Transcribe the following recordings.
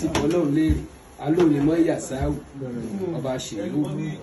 ti bọ́ lọ́run léèrè alóònímọ̀ yasawu ọba ṣèlú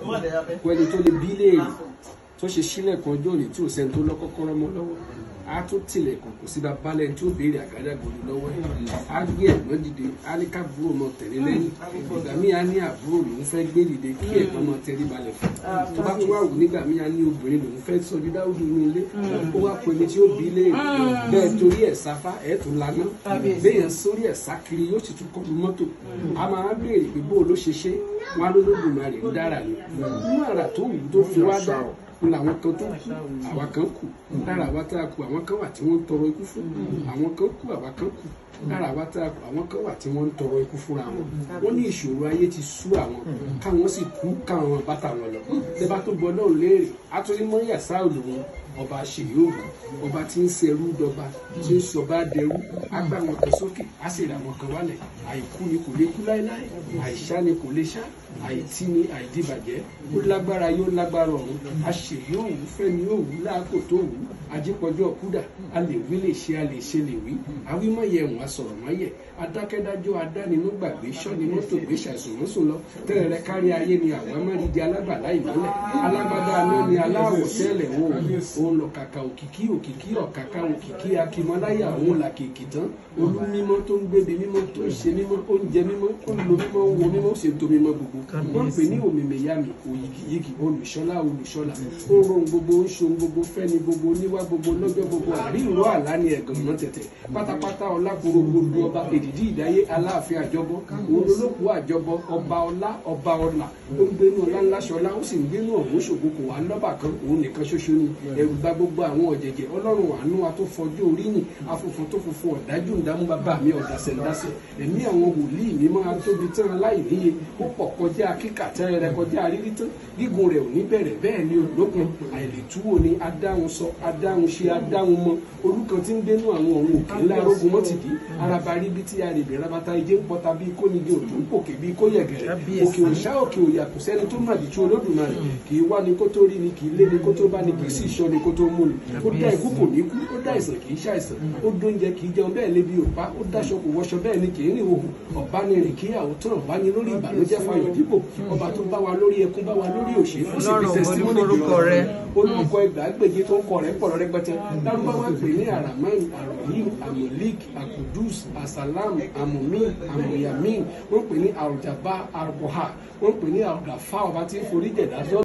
pẹ̀lú tó lè bí léèrè tó ṣe sílẹ̀kùn ọjọ́ òní tí ò sẹ́ni tó lọ́kọ́kọ́rọ́ mọ́ lọ́wọ́ á tún tilẹ̀kùn kò sí babalẹ̀ tí ó béèrè àgádágodo lọ́wọ́ ẹ̀ á gbé ẹ̀gbọ́n dìde á ní káàbúrò mọ tẹ̀lé lẹ́yìn ìgbà míì á ní àbúrò lòún fẹ́ gbé dìde kí ẹ̀gbọ́n mọ tẹ̀lé balẹ̀ fún tó bá tún wà wù nígbà míì á ní obìnrin lòún fẹ́ sọ di dáwùdù inú ilé ó wá pẹ̀lú tí ó bí léèrè bẹ́ẹ̀ torí ẹ̀ sáfá ẹ̀ tún laná béèyàn sórí ẹ̀ sá kiri yóò sì tún kọlu mọ́tò a máa béèrè pé bó ló ṣe ṣe wọn á lólódùmarè ń dára ni nínú àrà tó wù tó fi wá dá ní làwọn kan tó kú àwa kan kù lára àwa tá a kù àwọn kan wà tí wọ́n ń tọrọ ikú fún àwọn kan kù àwa kan kù lára àwa tá a kù àwọn kan wà tí wọ́n ń tọrọ ikú fúnra wọn wọ́n ní ìṣòro ayé ti sú àwọn káwọn sì kú káwọn bàtà wọn lọ tẹ́bá tó gbọ́ náà léèrè àtúndí mọ́ yàsá òdòwò ọba ṣèyóògùn ọba tí ń ṣerú dọba tí ń sọba dẹrú agbá wọn kan sókè á sì rà wọn kan wálẹ̀ àìkú ni kò lè kú láéláé àìsá ni kò lè ṣá àìtí ni àìdíbàjẹ́ ó lágbára yóò lágbára ọ̀run àṣèyóòwú fẹ́ni yóò wú láàkó tó wù ú ajípọ̀jọ́ kúdà a lè wí lè ṣe a lè ṣe lè wí àwímọ̀yẹ wọn sọ̀rọ̀ mọ́yẹ̀ adákẹ́dájọ́ adánimú gbàgbé sọ́ni mọ́tò gbé ṣàìsùn mọ́sùn lọ tẹ́lẹ̀ rẹ kárí ayé ni àwọn amárídìí alágbàlá ìmọ́lẹ̀ alágbádá aná ni aláwọ̀ tẹ́lẹ̀ òun òun lọ kàkà òkìkí òkìkí ọ̀kàkà òkìkí akímọ́láyà òun là kìkì tán olú mímọ́ tó ń gbébi mímọ́ tó ń ṣe mímọ́ oúnjẹ mímọ́ ó ń lo mímọ́ wo mímọ́ ó sì ń to mímọ́ gbogbo wọ́n ń pè ní òmìmẹ̀yàmì òyìgìyìgì olùṣọ́lá olùṣọ́lá ó ń rohun gbogbo ó ń ṣohun gbogbo fẹ́ni gbogbo oníwá gbogbo lọ́jọ́ gbogbo àríwó àlá ni ẹ̀gàn mọ́ tẹ̀tẹ̀ pátápátá ọlákòrò gbogbo ọba èdìdí ìdáyé aláàfin àjọbọ òun olókùú àjọbọ ọba ọlá ọba ọlà ó ń gbénu ọlá ńlá ṣọlá ó sì ń gbénu ọ̀hún ṣògo kò wá lọ́bà kan òun nìkan ṣoṣo ni ẹ̀rù bá gbogbo àwọn ọ̀jẹ̀jẹ̀ ọlọ́run àánú atọ́fọjú oríyìn afọ̀fọ̀ tó funfun ọ̀dájú ìdámú bàbá mi ọ̀dàsẹ̀ ńdásẹ̀ ẹ̀mí àwọn wòlíì mi máa tóbi tán aláìníye ó pọ̀ kọjá kíkà tẹ́rẹ̀ rẹ kọjá rírí tán gígùn rẹ̀ ò ní bẹ̀rẹ̀ bẹ́ẹ̀ ni olókun àìlètúwò ni adáhùn sọ adáhùn ṣe adáhùn mọ olùkan tí ń dénú àwọn ọ̀hún òkè ńlá arógun mọ́ ti dì araba rí bí tí a rè bẹ̀rẹ̀ rabata ijé ń pọta bí kò nígi òjò ń pòkè bí kò yẹ̀gẹ̀rẹ̀ òkè òṣà òkè òyà kò sẹ́ni tó má dìtú olódùmarè kì í wá ni kó tó rí ni kì í lé ni kó tó bá ni kì í sì ṣọ́ ni kó tó mú ni ó dá ikú kò ní kú ó dá ìsàn kì í ṣàìsàn ó dóúnjẹ kì í jẹun bẹ́ẹ̀ lébi òpá ó dáṣọ kò wọṣọ bẹ́ẹ̀ ni kì í rìn òhùn ọ̀bá ni rìn kíyàwó tán ọ̀bá ni lórí ìbànújẹ́ fayọ̀ dípò ọba tó bá wa lórí ẹkún bá wa lórí òṣè ó sì fi tẹsítímọ́nì jù olùkọ ẹgbàágbèje tó ń kọ rẹ pọ̀rọ̀ rẹpẹtẹ lárúbáwá pè ní aramani arohim amolik akudus asalam amomi amoyamin wọ́n pè ní arujaba arboha wọ́n pè ní arugafa ọba tí ń forí jẹ̀dá